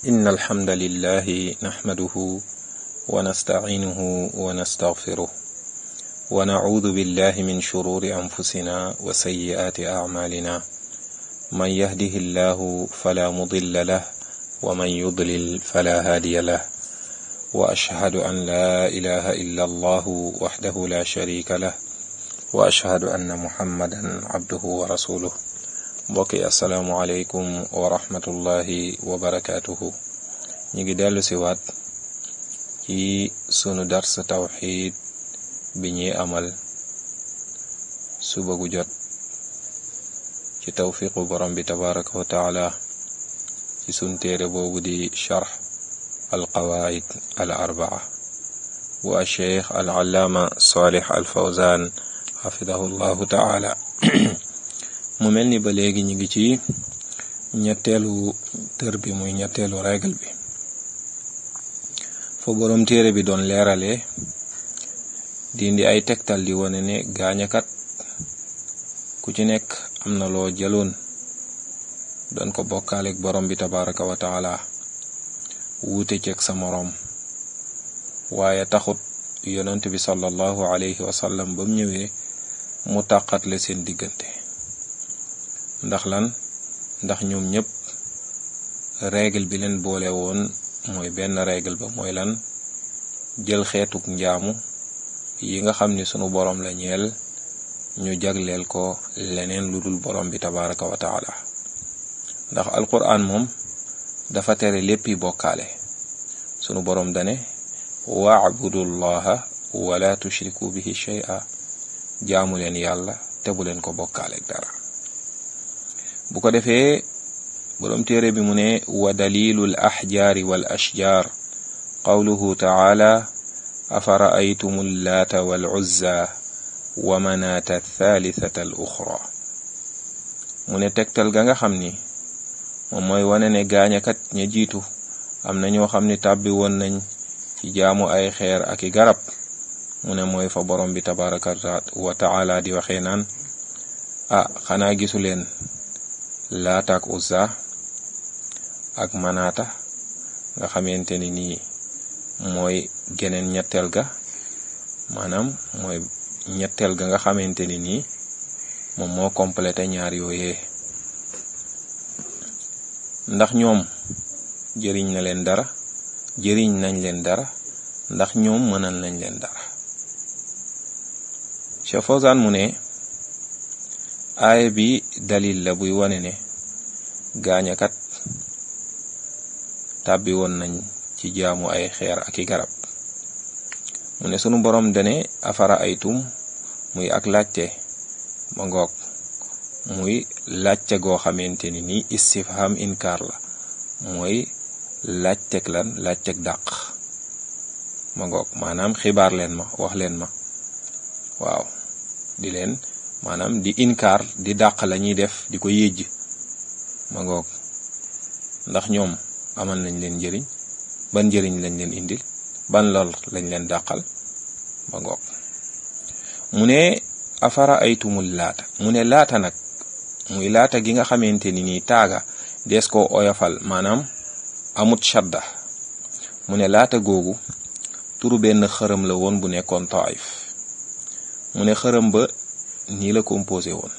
إن الحمد لله نحمده ونستعينه ونستغفره ونعوذ بالله من شرور أنفسنا وسيئات أعمالنا من يهده الله فلا مضل له ومن يضلل فلا هادي له وأشهد أن لا إله إلا الله وحده لا شريك له وأشهد أن محمدا عبده ورسوله mbokki asalaamualeykum wa rahmatullahi wa barakaatuhu ñu ngi dellu si waat ci sunu dars tawxid bi ñuy amal suba gu jot ci tawfiqu borom bi tabaraka wa taala ci sun téere boobu di charx alqawaid al arbaa bu alcheikh al allaama salih al fawzan xafidahu llahu taala mu mel ni ba léegi ñu ngi ci ñetteelu tër bi muy ñetteelu règle bi fa boroom téere bi doon leerale di indi ay tegtal di wane ne gaañakat ku ci nekk am na loo jëloon doon ko bokkaaleeg borom bi tabaraka wa taala wuute ceeg sa moroom waaye taxut yonent bi sallallahu alayhi wa sallam ba mu ñëwee mu tàqatle seen diggante ndax lan ndax ñoom ñëpp règle bi leen boole woon mooy benn règle ba mooy lan jël xeetuk njaamu yi nga xam ni sunu borom la ñeel ñu jagleel ko leneen lu dul borom bi tabaraka wa taala ndax alquran moom dafa tere léppi bokkaale sunu borom dane waabudu llaha wala tushriku bihi shay'a jaamu leen yàlla te bu leen ko bokkaaleeg dara bu ko defee boroom téere bi mu ne wa dalilu l axjaari wal ashjaar qawluhu taala afara aytum llaata wal uzza wa manaata thalithata al uxra mu ne tegtal ga nga xam ni moom mooy wane ne gaañakat ña jiitu am na ñoo xam ni tàbbi woon nañ ci jaamu ay xeer ak i garab mu ne mooy fa borom bi tabaraka wa taala di waxee naan ah xanaa gisu leen laata ak uzza ak manaata nga xamante ni nii mooy geneen ñetteel ga maanaam mooy ñetteel ga nga xamante ni nii moom moo complété ñaar yooyee ndax ñoom jëriñ na leen dara jëriñ nañ leen dara ndax ñoom mënal nañ leen dara Cheikh Fawzan mu ne aaya bi dalil la buy wane ne gaañakat tàbbi woon nañ ci jaamu ay xeer ak i garab mu ne sunu borom dane afara aytum muy ak laajte ma ngoog muy laajte goo xamante ni nii istifham inkaar la mooy laajteg lan laajteg dàq ma ngoog maanaam xibaar leen ma wax leen ma waaw di leen maanaam di inkaar di dàq la ñuy def di ko yéjj ma ngoog ndax ñoom amal nañ leen njëriñ ban njëriñ lañ leen indil ban lor lañ leen dàqal ma ngoog mu ne afara aytumul laata mu ne laata nag muy laata gi nga xamante ni nii taaga dees koo oyofal maanaam amut shadda mu ne laata googu turu benn xërëm la woon bu nekkoon taif mu ne xërëm ba nii la composé woon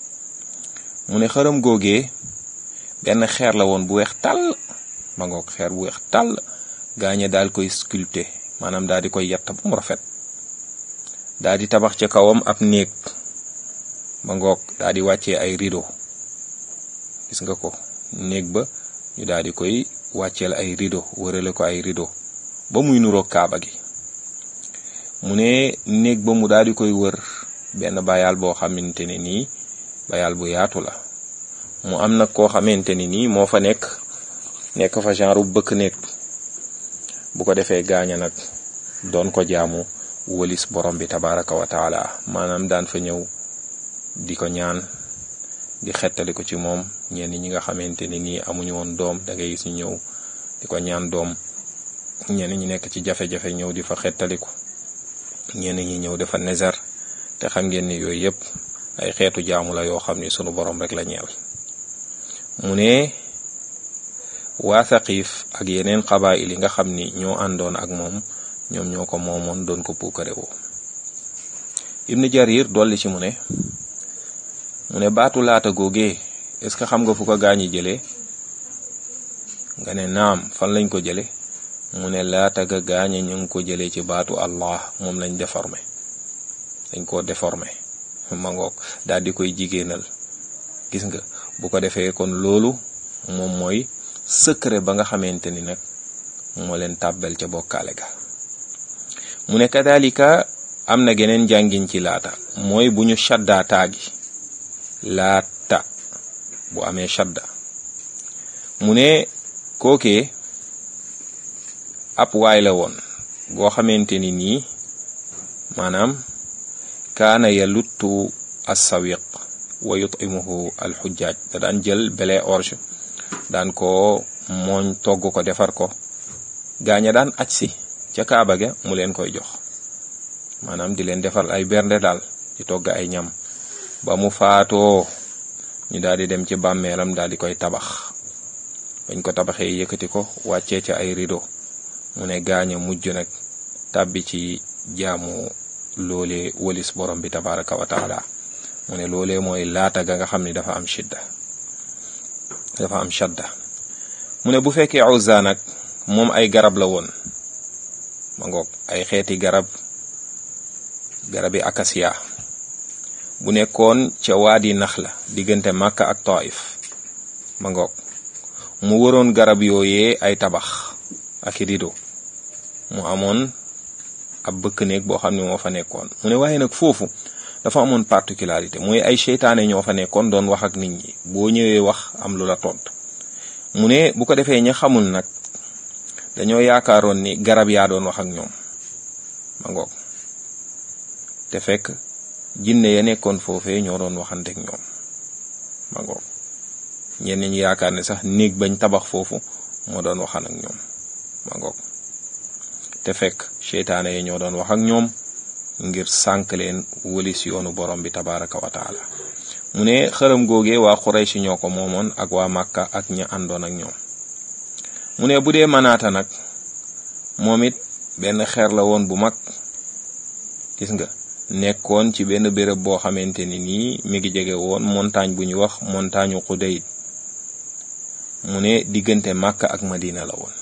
mu ne xërëm googee benn xeer la woon bu weex tàll ma ngoog xeer bu weex tàll gaañe daal koy sculpté maanaam daal di koy yett ba mu rafet daal di tabax ca kawam ab néeg ma ngoog daal di wàccee ay rideau gis nga ko néeg ba ñu daal di koy wàcceel ay rideau wërale ko ay rideau ba muy nuroog kaaba gi mu ne néeg ba mu daal di koy wër benn bayal boo xamante ne nii bayal bu yaatu la mu am nag koo xamante ni nii moo fa nekk nekk fa genre bëkk nekk bu ko defee gaaña nag doon ko jaamu wëlis borom bi tabaraka wa taala maanaam daan fa ñëw di ko ñaan di xettali ko ci moom ñenn ñi nga xamante ni nii amuñu woon doom da ngay gis ñu ñëw di ko ñaan doom ñenn ñi nekk ci jafe-jafe ñëw di fa xettaliku ñenn ñi ñëw dafa nezar te xam ngeen ni yooyu yëpp ay xeetu jaamu la yoo xam ni sunu borom rek la ñeel mu ne waa Thaqif ak yeneen xabaayil yi nga xam ni ñoo àndoon ak moom ñoom ñoo ko moomoon doon ko puukare woo ibnu jarir dolli ci mu ne mu ne baatu laata googee est-ce que xam nga fu ko gaañi jëlee nga ne naam fan lañ ko jële mu ne laata ga gaañe ñu ngi ko jëlee ci baatu allah moom lañ déformé dañ koo déformé ma ngoog daal di koy jigéenal gis nga bu ko defee kon loolu moom mooy secret ba nga xamante ni nag moo leen tàbbel ca bokkaale ga mu ne kadalika am na geneen jàngin ci laata mooy bu ñu shaddaa taagi laata bu amee shadda mu ne kookee ab waay la woon boo xamante ni nii maanaam kaana yaluttu assawiq wa yutimuhu alxujjaaj da daan jël bele orge daan ko mooñ togg ko defar ko gaaña daan aj si ca kaaba ga mu leen koy jox maanaam di leen defar ay bernde daal di togg ay ñam ba mu faatoo ñu daal di dem ci bàmmeelam daal di koy tabax bañ ko tabaxee yëkkati ko wàccee ca ay rido mu ne gaaña mujj nag tàbbi ci jaamu loolee walis borom bi tabaraka wa taala mu ne loolee mooy laata ga nga xam ni dafa am shidda dafa am shadda mu ne bu fekkee Uzza nag moom ay garab la woon ma ngoog ay xeeti garab garabi akasiya bu nekkoon ca waadi nax la diggante Makka ak Taif ma ngoog mu waroon garab yooyee ay tabax ak rido mu amoon ab bëkk néeg boo xam ne moo fa nekkoon mu ne waaye nag foofu dafa amoon particularité mooy ay seytaane ñoo fa nekkoon doon wax ak nit ñi boo ñëwee wax am lu la tontu mu ne bu ko defee ña xamul nag dañoo yaakaaroon ni garab yaa doon wax ak ñoom ma ngoog te fekk jinne ya nekkoon foofee ñoo doon waxanteek ñoom ma ngoog ñenn ñi yaakaar ne sax néeg bañ tabax foofu moo doon waxan ak ñoom ma ngoog te fekk seytaane yi ñoo doon wax ak ñoom ngir sànk leen wëlis yoonu borom bi tabaraka wa taala mu ne xërëm googee waa Quraysh ñoo ko moomoon ak waa Màkka ak ña àndoon ak ñoom mu ne bu dee manaata nag moom it benn xeer la woon bu mag gis nga nekkoon ci benn béréb boo xamante ni nii mi ngi jege woon montagne bu ñuy wax montagne Xudayd mu ne diggante Màkka ak Madina la woon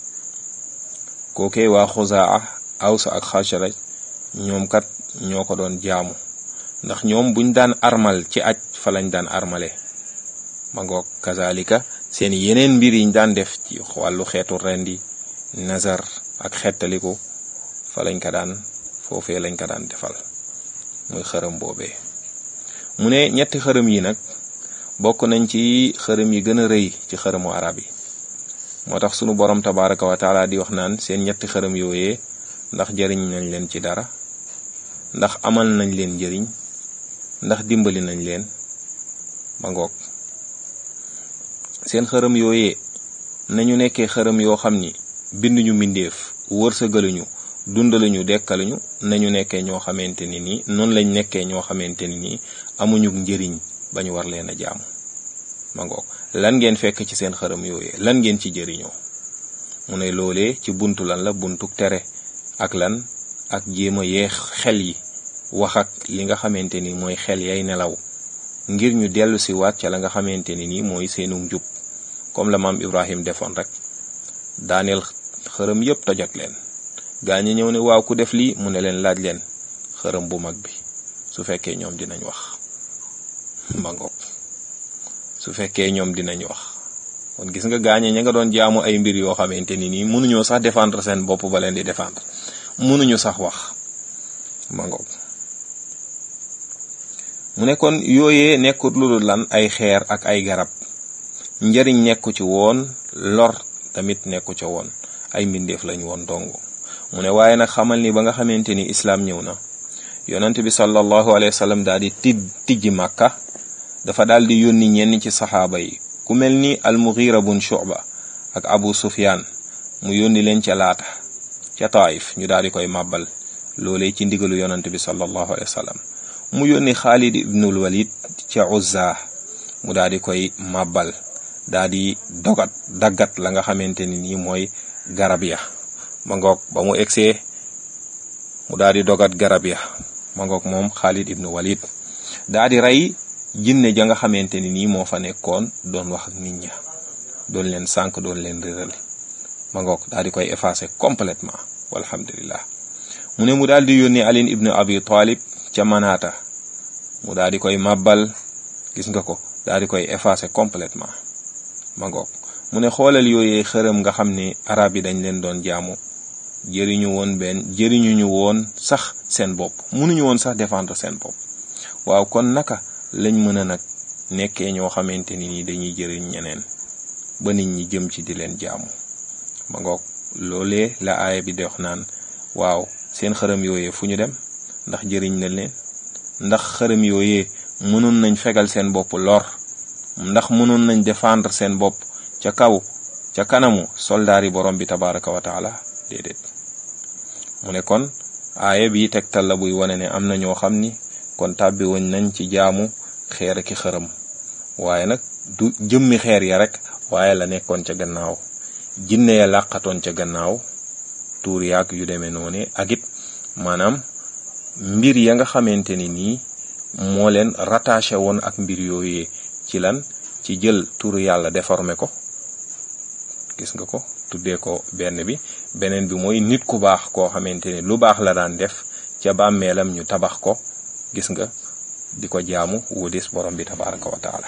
kookee waa Xuzaa Aws ak Xasraj ñoom kat ñoo ko doon jaamu ndax ñoom buñ daan armal ci aj fa lañ daan armale ma ngoog kazalika seen yeneen mbir yiñ daan def ci wàllu xeetu rendi nazar ak xettaliku fa lañ ko daan foofee lañ ko daan defal muy xërëm boobee mu ne ñetti xërëm yi nag bokk nañ ci xërëm yi gën a rëy ci xërëmu arab yi moo tax sunu borom tabaraka wa taala di wax naan seen ñetti xërëm yooyee ndax jëriñ nañ leen ci dara ndax amal nañ leen njëriñ ndax dimbali nañ leen ba ngoog seen xërëm yooyee nañu nekkee xërëm yoo xam ni binduñu mbindeef wërsëgaluñu dundaluñu dekkaluñu nañu nekkee ñoo xamante ni nii noonu lañ nekkee ñoo xamante ni nii amuñu njëriñ ba ñu war leen a jaamu ma ngoog lan ngeen fekk ci seen xërëm yooyee lan ngeen ci jëriñoo mu ne loolee ci buntu lan la buntu tere ak lan ak jéem a yeex xel yi wax ak li nga xamante ni mooy xel yay nelaw ngir ñu dellu si waat ca la nga xamante ni nii mooy seenu njub comme la maam Ibrahim defoon rek daaneel xërëm yépp tojot leen gaa ñi ñëw ne waaw ku def lii mu ne leen laaj leen xërëm bu mag bi su fekkee ñoom dinañ wax ma ngoog su fekkee ñoom dinañ wax kon gis nga gaañe ña nga doon jaamu ay mbir yoo xamante ni nii mënuñoo sax défendre seen bopp ba leen di défendre mënuñu sax wax ma ngoog mu ne kon yooyee nekkut lu dul lan ay xeer ak ay garab njariñ nekku ci woon lor tamit nekku ca woon ay mbindeef lañ woon dong mu ne waaye nag xamal ni ba nga xamante ni islaam ñëw na yonent bi sallallahu alayhi wa sallam daal di tij tijji màkka dafa daal di yónni ñenn ci saxaaba yi ku mel ni almughira bun shuba ak abu sufyan mu yónni leen ca laata ca taif ñu daal di koy màbbal loolee ci ndigalu yonent bi sallallahu alayhi wa sallam mu yónni xaalid ibnul walid ca uzza mu daal di koy màbbal daa di dogat daggat la nga xamante ni nii mooy garab ya ma ngoog ba mu egsee mu daa di dogat garab ya ma ngoog moom Xaalid ibnu Walid daa di rey jinne ja nga xamante ni nii moo fa nekkoon doon wax ak nit ña doon leen sànq doon leen réeral ma ngoog daa di koy effacer complètement walhamdulillah mu ne mu daal di yónni Ali ibnu Abi Talib ca Manaata mu daal di koy màbbal gis nga ko daal di koy effacer complètement ma ngoog mu ne xoolal yooyee xërëm nga xam ne arab yi dañ leen doon jaamu jëriñu woon benn jëriñu ñu woon sax seen bopp mënuñu woon sax défendre seen bopp waaw kon naka lañ mën a nag nekkee ñoo xamante ni nii dañuy jëriñ ñeneen ba nit ñi jëm ci di leen jaamu ma ngoog loolee la aaya bi di wax naan waaw seen xërëm yooyee fu ñu dem ndax jëriñ na leen ndax xërëm yooyee mënoon nañ fegal seen bopp lor ndax mënoon nañ défendre seen bopp ca kaw ca kanamu soldaar yi borom bi tabaraka wa taala déedéet mu ne kon aaya bi tegtal la buy wane ne am na ñoo xam ni kon tàbbi woñ nañ ci jaamu xeer ki xërëm waaye nag du jëmmi xeer ya rek waaye la nekkoon ca gannaaw jinne ya làqatoon ca gannaaw tuur yaag yu demee noone ak it maanaam mbir ya nga xamante ni nii moo leen rattaché woon ak mbir yooyee ci lan ci jël turu yàlla déformé ko gis nga ko tuddee ko benn bi beneen bi mooy nit ku baax koo xamante ni lu baax la daan def ca bàmmeelam ñu tabax ko gis nga di ko jaamu wudis borom bi tabaraka wa taala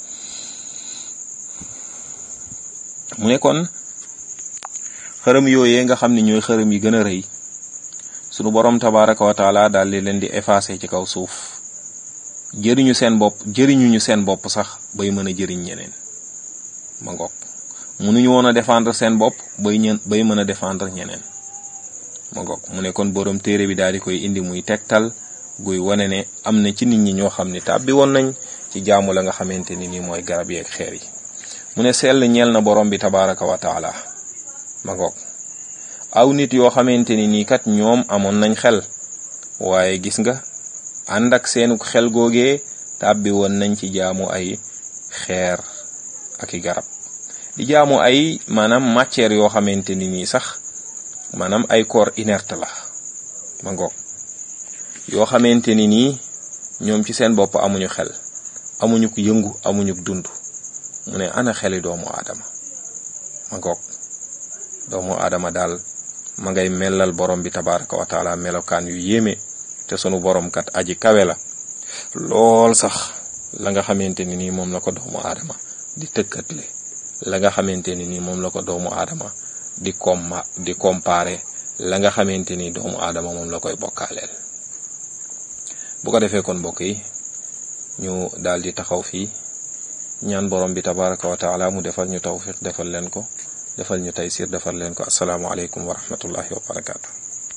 mu ne kon xërëm yooyee nga xam ne ñooy xërëm yi gën a rëy sunu borom tabaraka wa taala daal di leen di effacer ci kaw suuf jëriñu seen bopp jëriñuñu seen bopp sax bay mën a jëriñ ñeneen ma ngoog mënuñu woon a défendre seen bopp bay ñen bay mën a défendre ñeneen ma ngoog mu ne kon borom téere bi daal di koy indi muy tegtal guy wane ne am na ci nit ñi ñoo xam ne tàbbi woon nañ ci jaamu la nga xamante ni nii mooy garab yeeg xeer yi mu ne sell ñeel na borom bi tabaraka wa taala ma ngoog aw nit yoo xamante ni nii kat ñoom amoon nañ xel waaye gis nga ànd ak seenu xel googee tàbbi woon nañ ci jaamu ay xeer ak i garab di jaamu ay maanaam matière yoo xamante ni nii sax maanaam ay corps inerte la ma ngoog yoo xamante ni nii ñoom ci seen bopp amuñu xel amuñu ko yëngu amuñu dund mu ne ana xeli doomu aadama ma ngoog doomu aadama daal ma ngay melal borom bi tabaraka wa taala melokaan yu yéeme te sunu borom kat aji kawe la lool sax la nga xamante ni nii moom la ko doomu aadama di tëkkatle la nga xamante ni nii moom la ko doomu aadama di comma di comparer la nga xamante ni doomu aadama moom la koy bokkaaleel bu ko defee kon mbokk yi ñu daal di taxaw fii ñaan borom bi tabaraka wa taala mu defal ñu tawfiq defal leen ko defal ñu taysir defal leen ko asalaamualeykum wa rahmatullahi wa barakaatu